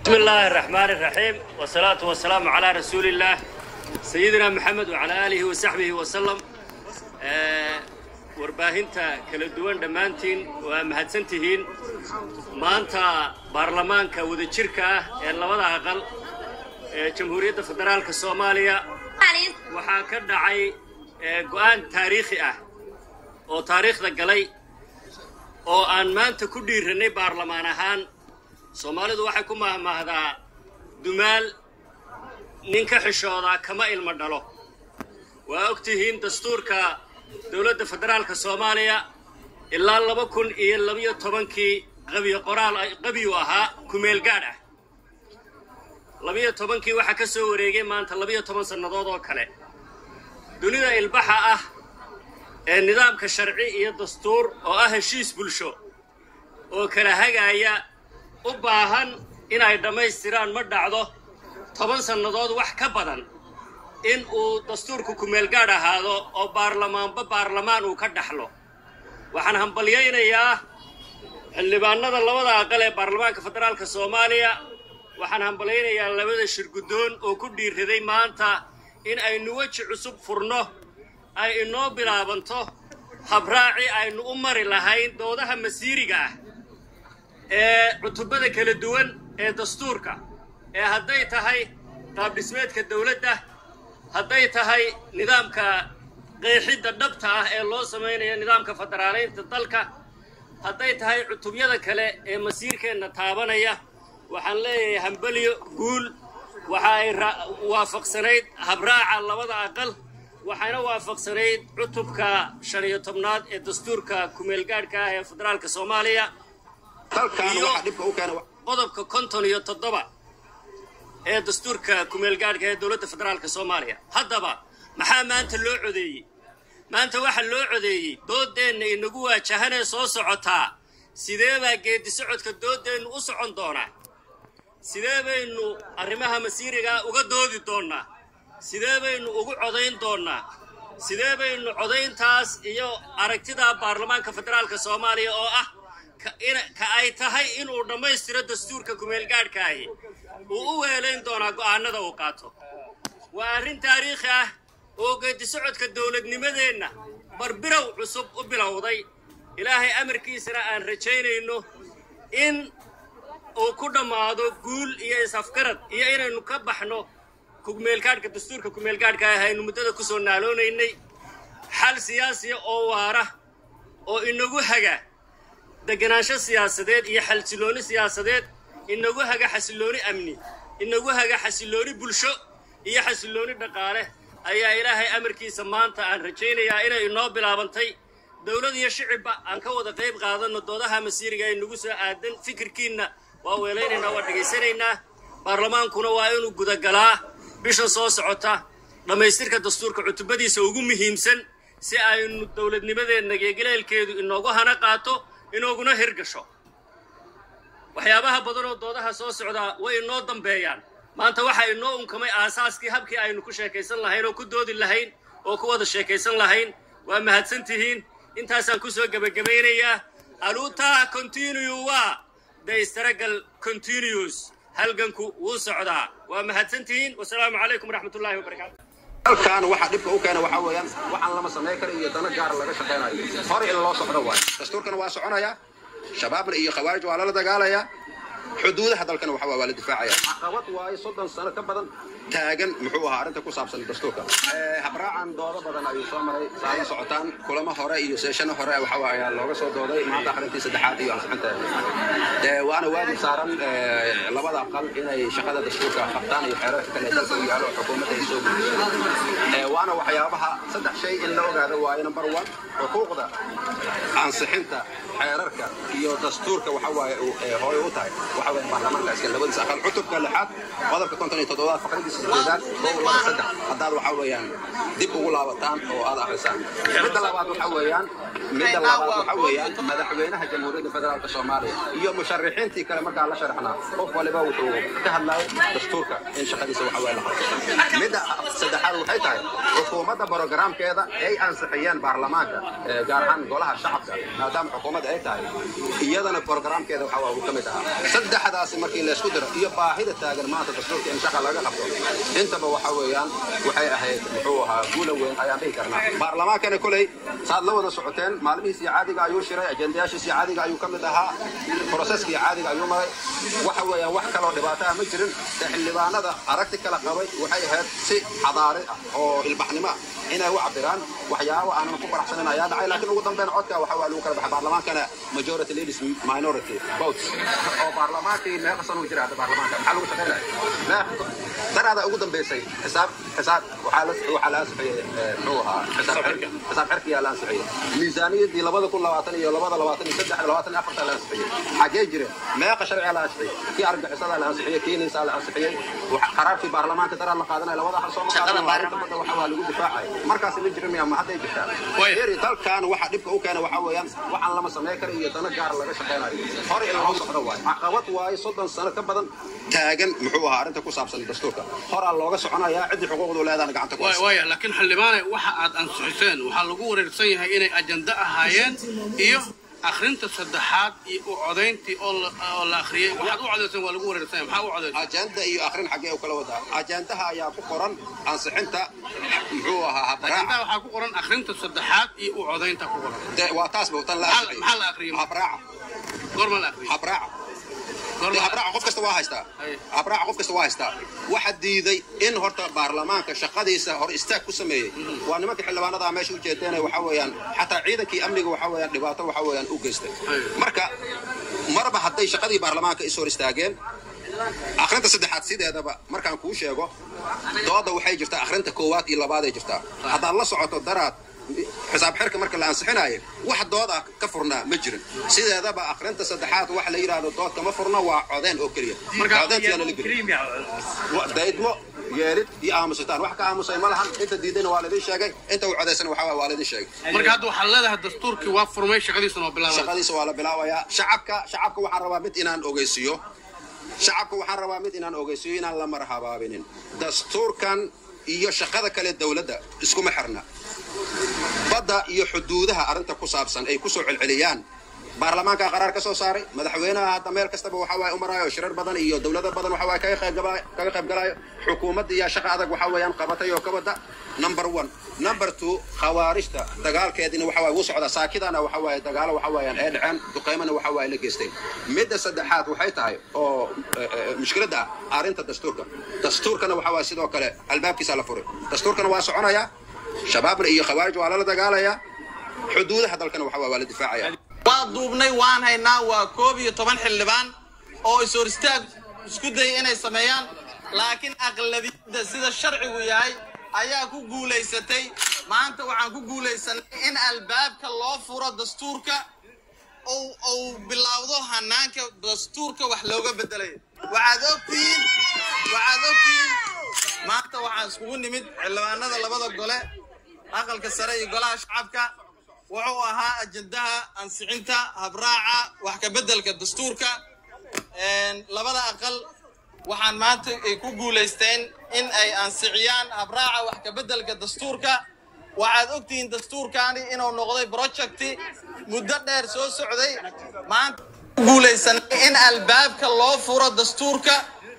بسم الله الرحمن الرحيم والصلاة والسلام على رسول الله سيدنا محمد وعلى آله وصحبه وسلم آه، warbaahinta kala duwan dhammaantiin waa mahadsantihiin maanta baarlamaanka wadajirka ah ee labada aqal ee jamhuuriyadda federaalka soomaaliya waxaa ka dhacay ee, go'aan taariikhi ah oo taariikhda galay oo aan maanta ku dhiirannay baarlamaan ahaan soomaalidu waxay ku mahmahdaa dumaal nin ka xishoodaa kama ilmo dhalo waa og tihiin dastuurka dowladda federaalka soomaaliya ilaa laba kun iyo labiyo tobankii qabiyo qoraal qabiyu ahaa kumeel gaadh ah labiyo tobankii waxaa ka soo wareegay maanta labiyo toban sannadood oo kale dunida ilbaxa ah ee nidaamka sharci iyo dastuur oo ah heshiis bulsho oo kala hagaaya u baahan inay dhammaystiraan ma dhacdo toban sannadood wax ka badan in uu dastuurku kumeelgaadh ahaado oo baarlamaanba baarlamaan uu ka dhaxlo waxaan hambalyaynayaa xildhibaanada labada aqal ee baarlamaanka federaalka soomaaliya waxaan hambalyaynayaa labada shirguddoon oo ku dhiiraday maanta in aynu weji cusub furno ay inoo bilaabanto habraaci aynu u mari lahayn doodaha masiiriga ah ee cutubada kala duwan ee dastuurka ee hadday tahay qaabdhismeedka dowladda hadday tahay nidaamka qeexidda dhabta ah ee loo samaynayo nidaamka federaaleynta dalka hadday tahay cutubyada kale ee masiirkeenna taabanaya waxaan leeyahay hambelyo guul waxa ay ra- waafaqsanayd habraaca labada aqal waxayna waafaqsanayd cutubka shan iyo tobnaad ee dastuurka kumeelgaadhka ah ee federaalka soomaaliya dalkan Iyo- waxaa dhibka u keena qodobka konton iyo toddoba ee dastuurka kumeelgaadhka ee dowladda federaalka soomaaliya haddaba maxaa maanta loo codeeyey maanta waxaa loo codeeyey doodeenna inagu waajahanee soo socotaa sidee baa geedi socodka doodeennu u socon doonaa sidee baynu arrimaha masiirigaa uga doodi doonnaa sidee baynu ugu codayn doonnaa sidee baynu codayntaas iyo aragtidaa baarlamaanka federaalka soomaaliya oo ah ka- ina- ka ay tahay inuu dhammaystiro dastuurka kumeelgaadhkaahi uu u weelayn doonaa go'aanada uu qaato waa arrin taariikhi ah oo geedi socodka dowladnimadeenna barbirow cusub u bilowday ilaahay amarkiisana aan rajaynayno in uu ku dhammaado guul iyo is-afgarad iyo inaynu ka baxno kumeelgaadhka dastuurka kumeelgaadhka ah aynu muddada ku soo naaloonaynay xal siyaasiya oo waara oo inagu haga deganaansho siyaasadeed iyo xalsilooni siyaasadeed inagu haga xasilooni amni inagu haga xasilooni bulsho iyo xasilooni dhaqaale ayaa ilaahay amarkiisa maanta aan rajaynayaa inay inoo bilaabantay dowlad iyo shicibba aan ka wada qayb qaadanno doodaha masiiriga ee nagu soo aadan fikirkiinna waa weelaynaynaa waa dhegaysanaynaa baarlamaankuna waa inuu gudagalaa bisha soo socota dhammaystirka dastuurka cutubadiisa ugu muhiimsan si aynu dowladnimadeenna geegaleelkeedu inoogu hana qaato inooguna hirgasho waxyaabaha badan oo doodaha soo socdaa way inoo dambeeyaan maanta waxaa inoo unkamay aasaaskii habkii aynu ku sheekaysan lahayn oo ku doodi lahayn oo ku wada sheekaysan lahayn waa mahadsan tihiin intaasaan ku soo gebagabaynayaa aluutaa continue waa the struggle continues halganku wuu socdaa waa mahadsan tihiin wasalaamu calaykum waraxmatullaahi wabarakaatu dalkan waxaa dhibka u keena waxaa weeyaan waxaan lama samayn kara iyo dano gaar laga shaqaynayo hore in loo socdo waayo dastuurkana waa soconaya shabaabna iyo khawaarij waa lala dagaalaya xuduudaha dalkana waxa waa la difaacaya caqabad waayo soddon sano ka badan taagan muxuu ahaa arrinta ku saabsan dastuurka Eh, habraacan doodo badan ayuu soo maray saa la socotaan kulamo hore iyo seeshano hore waxa waa ayaa looga soo dooday maanta akhrintii saddexaad iyo ansixinteeda Eh, waana waajib saaran eh, labada aqal inay shaqada dastuurka qabtaan iyo xeerarka kale ee dalka u yaalo oo xukuumadda ay soo gudbiso Eh, waana waxyaabaha saddex shay in la ogaado waayo number one xuquuqda ansixinta xeerarka iyo dastuurka waxa waaye uu, eh, hooy u tahay waxa waaye baarlamaanka iska labadiisa aqal cutubka lixaad qodobka konton iyo toddobaad faqradiisa sideedaad kow laba saddex haddaad waxa weeyaan dib ugu laabataan oo aad akhrisaan midda labaad waxa weeyaan midda labaad waxa weeyaan madaxweynaha jamhuuriyadda federaalka soomaaliya iyo musharixiintii kale markaa la sharaxnaa qof waliba wuxuu ka hadlayay dastuurka in shaqadiisa waxa waaye la qabto midda saddexaad waxay tahay xukuumadda borogaraamkeeda ay ansixiyeen baarlamaanka eh, gaar ahaan golaha shacabka maadaama xukuumadda ay tahay iyadana borogaraamkeeda waxa waa uu ka mid ahaa saddex saddexdaasi markii laysku diro iyo baahida taagan maanta dastuurka in shaqa laga qabto intaba waxa weeyaan waxay ahayd muxuu ahaa guula weyn ayaan dhihi karnaa baarlamaankana koley saad la wada socoteen maalmihiisii caadiga ayuu shiray ajendayaashiisii caadiga ayuu ka mid ahaa broseskii caadiga ayuu maray waxa weeyaan wax kaloo dhibaato ah ma jirin ee xildhibaanada aragti kala qabay waxay ahayd si xadaari ah oo ilbaxnimo ah inay u cabiraan waxyaabo aanan ku faraxsanin ayaa dhacay laakiin ugu dambeyn codka waxa waa lagu kala baxay baarlamaankana majority leaders minority votes oo baarlamaankii meeqa sano jira hadda baarlamaanka maxaa lagu shaqaynaya daraada ugu dambeysay xisaab xisaab waxaa la waxaa la ansixiyey muxuu ahaa xisaab xirka xisaab xirkiyaa la ansixiyey miisaaniyaddii labada kun labaatan iyo labada labaatan iyo saddex labaatan iyo afarta la ansixiyey xagee jire meeqa sharciga la ansixiyey kii argixisada la ansixiyey kii niisaa la ansixiyey qaraarkii baarlamaanka daraa la qaadanaya labada hal soo maqaadan waxa waa lagu difaacay markaas ma jirin miya ma hadday jirtaa eri dalkan waxa dhibka u keena waxa weeyaan waxaan lama samayn kara iyo dana gaar laga shaqaynayo hore in loo socdo waayo caqabad waayo soddon sano ka badan taagan muxuu ahaa arrinta ku saabsan dastuurka horaa looga soconayaa ciddii xuquuqdu leedahana gacanta ku haysa waaya laakiin xildhibaane waxa aad ansixiseen waxaa lagu wareersan yahay inay ajanda ahaayeen iyo akhrinta saddexaad iyo u codayntii oo la- oo la akhriyey waxaad u codayseen waa lagu wareersan yahay maxaa u codayseen ajanda iyo akhrin xaggee u kala wadaa ajandaha ayaa ku qoran ansixinta muxuu ahaa habraaca ajandaa waxaa ku qoran akhrinta saddexaad iyo u codaynta ku qoran De- waa taas bautan la Maxaa- ansixiyey. maxaa la akhriyey? habraaca goorma la akhriyey habraaca goorma dee la habraaca qof kasta waa haystaa Haye. habraaca qof kasta waa haystaa waxa diiday in horta baarlamaanka shaqadiisa hor istaag ku sameeyey waa nimanka xildhibaanada meesha u jeedeen waxa weeyaan xataa ciidankii amniga waxa weeyaan dhibaato waxa weeyaan u geystay Haye. marka marba hadday shaqadii baarlamaanka is hor istaageen akhrinta saddexaad sideedaba markaan kuu sheego dooda waxay jirtaa akhrinta koowaad iyo labaaday jirtaa haddaad la socoto daraad xisaab xirka marka la ansixinayo wax dood ah ka furnaa ma jirin sideedaba akhrinta saddexaad waxa la yidhaahdo dood kama furna waa codeen oo keliya codeentiyaana la gelin Wa- daydmo yeelid iyo aamusitaan wax ka aamusay ma lahan inta diidayna waa laidin sheegay inta uu codaysana waxa waa waa laidin sheegay marka hadda waxaad leedahay dastuurkii waa furmay shaqadiisana waa bilaabay shaqadiisa waa la bilaabayaa shacabka shacabka waxaan rabaa mid inaan ogeysiiyo shacabka waxaan rabaa mid inaan ogeysiiyo inaan la marhabaabinin dastuurkan iyo shaqada kale dowladda iskuma xirna badda iyo xuduudaha arrinta ku saabsan ay kusoo celceliyaan baarlamaanka qaraar ka soo saaray madaxweynaha hadda meel kastaba waxa waaye u maraayo shirar badan iyo dowlado badan waxa waaye kaga qayb gala- kaga qayb galaayo xukuumadda iyo shaqa adag waxa weeyaan qabatay oo ka wada number one number two khawaarijta dagaalkeedina waxa waaye wuu socdaa saakidana waxa waaye dagaalo waxa weeyaan ee dhaceen duqaymana waxa waaye la geystay midda saddexaad waxay tahay oo eh, eh, mushkiladda ah arrinta dastuurka dastuurkana waxa waaye sidoo kale albaabkiisa la furay dastuurkana waa soconaya shabaabna iyo khawaarij waa lala dagaalaya xuduudaha dalkana waxa waaye waa la difaacaya waa duubnay waan haynaa waa koob iyo toban xildhibaan oo is-hor istaag isku dayay inay sameeyaan laakiin aqlabiyadda sida sharcigu yahay ayaa ku guulaysatay maanta waxaan ku guulaysanay in albaabka loo furo dastuurka ou ou bilowdo hanaanka dastuurka wax looga bedelayo waxaad ogtihiin waxaad ogtihiin maanta waxaan iskugu nimid xildhibaanada labada gole aqalka sare iyo golaha shacabka wuxuu ahaa ajendaha ansixinta habraaca wax ka beddelka dastuurka Een, labada aqal waxaan maanta ay ku guulaysteen in ay ansixiyaan habraaca wax ka beddelka dastuurka waxaad ogtihiin dastuurkaani inuu noqday projecti muddo dheer soo socday maanta ku guulaysanay in albaabka loo furo dastuurka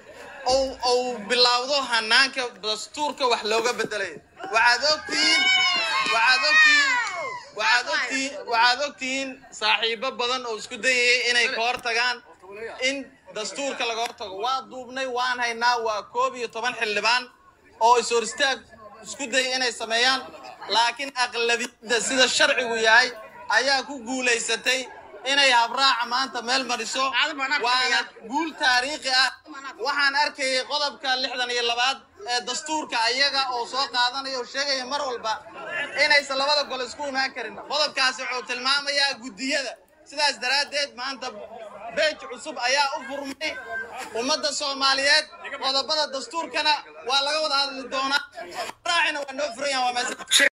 ou ou bilowdo hanaanka dastuurka wax looga bedelayo waxaad ogtihiin waxaad ogtihiin waxaad ogtihiin waxaad ogtihiin saaxiibo badan oo isku dayayay inay ka hortagaan in dastuurka laga hortago waa duubnay waan haynaa waa koob iyo toban xildhibaan oo is-hor istaag isku dayay inay sameeyaan laakiin aqlabiyadda sida sharcigu yahay ayaa ku guulaysatay inay habraaca maanta meel mariso waana guul taariikhi ah waxaan arkayay qodobka lixdan iyo labaad ee dastuurka ayaga oo soo qaadanaya oo sheegaya mar walba inaysan labada gole isku imaan karin qodobkaasi wuxuu tilmaamayaa guddiyada sidaas daraaddeed maanta beej cusub ayaa u furmay ummadda soomaaliyeed qodobada dastuurkana waa laga wada hadli doonaa raacina waa noo furan yahan waa meesa